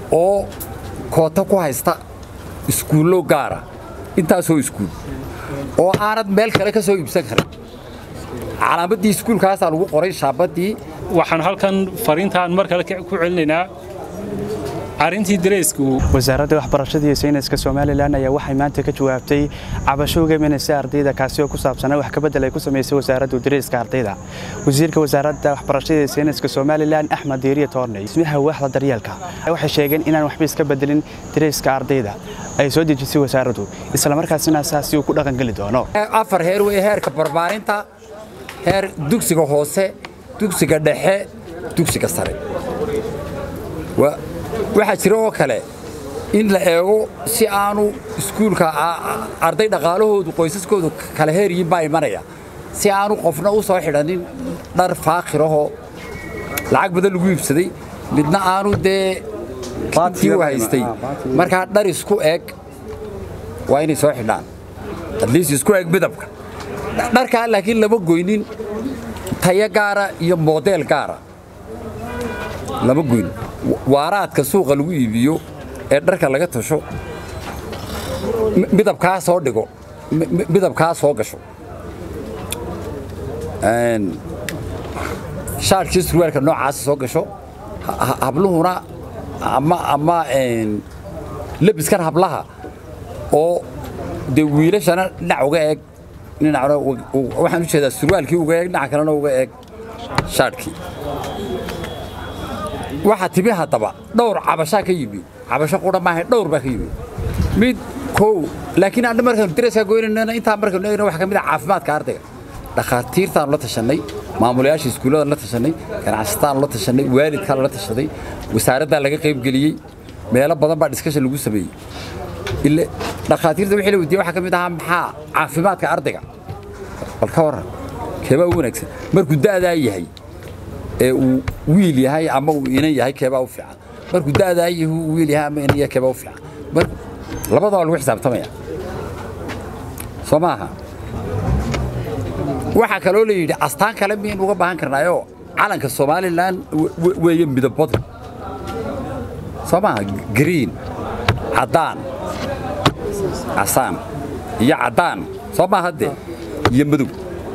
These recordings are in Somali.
oo koota ku haysta iskuullo gaara intaasoo iskuul oo aanad meel kale ka soo iibsan karin calaamaddii iskuulkaasaa lagu qoray shaabaddii waxaan halkan fariintaan mar kale ku celinaynaa arrintii dareysku wasaaradda waxbarashada iyo sayniska somalilan ayaa waxay maanta ka jawaabtay cabasho uga imanaysa ardayda kaasi oo ku saabsanaa wax kabedel ay ku samaysay wasaaraddu dareyska ardayda wasiirka wasaaradda waxbarashada iyo sayniska somalilan axmed diiriye toorney ismaha waaxda daryeelka waxay sheegeen inaan waxba iska bedelin dareyska ardayda ay soo dejisay wasaaraddu islamarkaasina saasi uu ku dhaqangeli doono afar heer wey heerka barbaarinta heer dugsiga hoose dugsiga dhexe dugsiga sare waxaa jira oo kale in la eego si aanu iskuulka arday dhaqaalahoodu qoysaskoodu kala heeryiin baa imanaya si aanu qofna u soo xidhanin dhar faakhirahoo lacag badan lagu iibsaday midna aanu dee kintii u haystay markaa dhar isku eg waa inay soo xidhaan adliis isku eg midabka dharkaa laakiin lama goynin tayo gaara iyo moodeel gaara lama goyn waaraadka suuqa lagu iibiyo ee dharka laga tasho midabkaa soo dhigo midabkaa soo gasho shaarkii surwaalka noocaasa soo gasho habluhuna ama ama lebiskan hablaha oo dee wiilashana dhinac uga eeg dhinacna waxaan u jeedaa surwaalkii uga eeg dhinac kalena uga eeg shaarkii waxaa timi haddaba dhowr cabashaa ka yimi cabasho qudha maaha dhowr baa ka yimi mid kow laakiin anna markaanu dareeskaa goynayna intaa markaanu eegna waxa ka mid ah caafimaadka ardayga dhakhaatiirtaanu la tashannay maamulayaasha iskuulladan la tashannay ganacsataanu la tashannay waalidkaan la tashaday wasaaraddaa laga qaybgeliyey meelo badan baa diskashan lagu sameeyey ile dhakhaatiirta wixii la weydiiyey waxaa ka mid ahaa maxaa caafimaadka ardayga bal ka warran keebaa u wanaagsan markuu da'daa yahay ee uu wiil yahay ama uu inan yahay keebaa u fiican markuu da'daa yahay uu wiil yahay ama inan yahay keebaa u fiican mar labadaa lagu xisaabtamaya soo maaha waxaa kaloo la yidhi astaan kale miyaynu uga baahan karnaayoo calanka somalilan weeye midabadu soo maaha green caddaan casaan iyo caddaan soo maaha dee iyo madow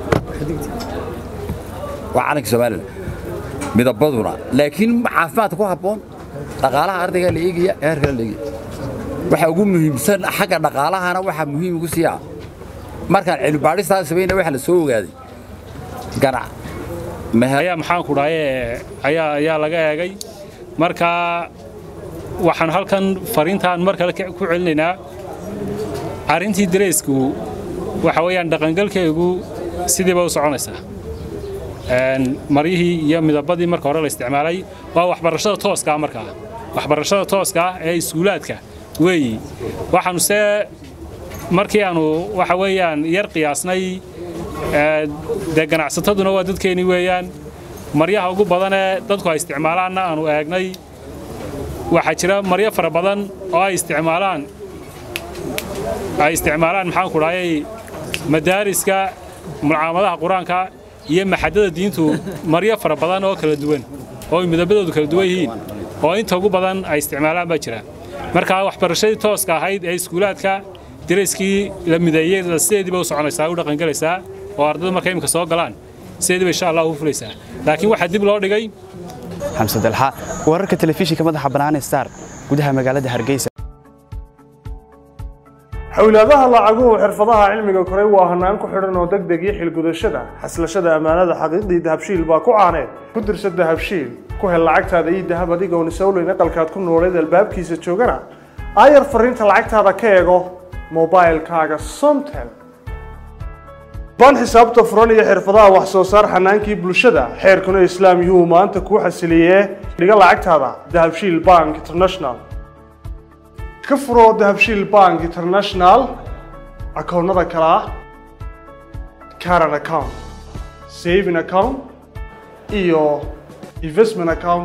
waa calanka somalilan midabaduna laakiin caafimaadka ku habboon dhaqaalaha ardaygaa la eegaya heerkala la eegaya waxaa ugu muhiimsan xagga dhaqaalahana waxaa muhiim ugu siiyaa markaan cilmibaadhistaa samayna waxa la soo ogaaday ganac ayaa maxaan ku dhahaye ayaa ayaa laga eegay marka waxaan halkan fariintaan mar kale ku celinaynaa arrintii dareysku waxa weeyaan dhaqangalkeegu sidiiba u soconaysaa maryihii iyo midabadii marka hore la isticmaalay waa waxbarashada tooska markaa waxbarashada tooska ee iskuulaadka weeyi waxaanu se markii aanu waxa weeyaan yar qiyaasnay dee ganacsataduna waa dadkeennii weeyaan maryaha ugu badanee dadku ay isticmaalaanna aanu eegnay waxaa jira maryo fara badan oo ay isticmaalaan ay isticmaalaan maxaan ku dhahayay madaariska mucaamadaha qur-aanka iyo maxadada diintu maryo fara badan oo kala duwan oo ay midabadoodu kala duwan yihiin oo inta ugu badan ay isticmaalaan baa jira marka waxbarashadii tooska ahayd ee iskuulaadka darayskii la mideeyey sideediiba u soconaysaa u dhaqangelaysaa oo ardaydu markay imika soo galaan sideediiba insha allah u fulaysaa laakiin waxaa dib loo dhigay xamse dalxa wararka telefishinka madaxa bannaan star gudaha magaalada hargeysa xawlaadaha lacaguhu xirfadaha cilmiga koray waa hanaan ku xidhan oo deg deg iyo xilgudashada xaslashada ammaanada xaqiiqdii dahabshiil baa ku caaneed ku dirsa dahabshiil ku hel lacagtaada iyo dahab adigoon isowleyn aqalkaad ku nooleed albaabkiisa joogana aayar fariinta lacagtaada ka eego mobailkaaga somtel baan xisaabta furan iyo xirfadaha wax soo saar xanaankii bulshada xeerkuna islaam yuhu maanta kuu xasiliyee dhiga lacagtaada dahabshiil bank international ka furo dahabshiil bank international akoonnada kale ah caran account saving account iyo investment account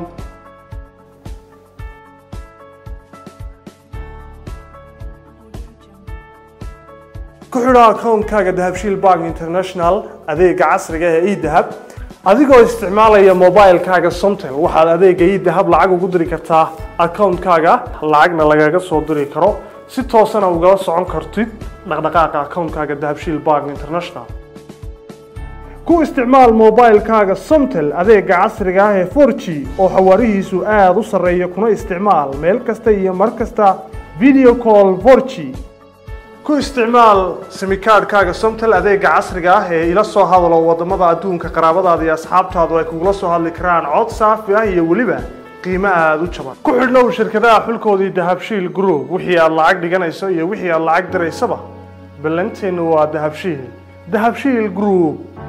ku xidho akoonkaaga dahabshiil bank international adeega casriga ee edahab adigoo isticmaalaya mobilkaaga somtel waxaad adeega edahab lacag ugu diri kartaa akawuntkaaga lacagna lagaga soo diri karo si toosana ugala socon kartid dhaqdhaqaaqa akawuntkaaga dahabshiil bank international ku isticmaal moobaylkaaga somtel adeega casriga ah ee 4g oo xawaarihiisu aada u sarreeya kuna isticmaal meel kasta iyo mar kasta video call 4g ku isticmaal simikaadhkaaga somtel adeega casriga ah ee ila soo hadalo wadamada adduunka qaraabadaada iyo asxaabtaadu ay kugula soo hadli karaan cod saafi ah iyo weliba qiimo aada u jaban ku xidhnow shirkadaha xulkoodii dahabshiil group wixii aad lacag dhiganayso iyo wixii aad lacag diraysaba ballanteennu waa dahabshiil dahabshiil group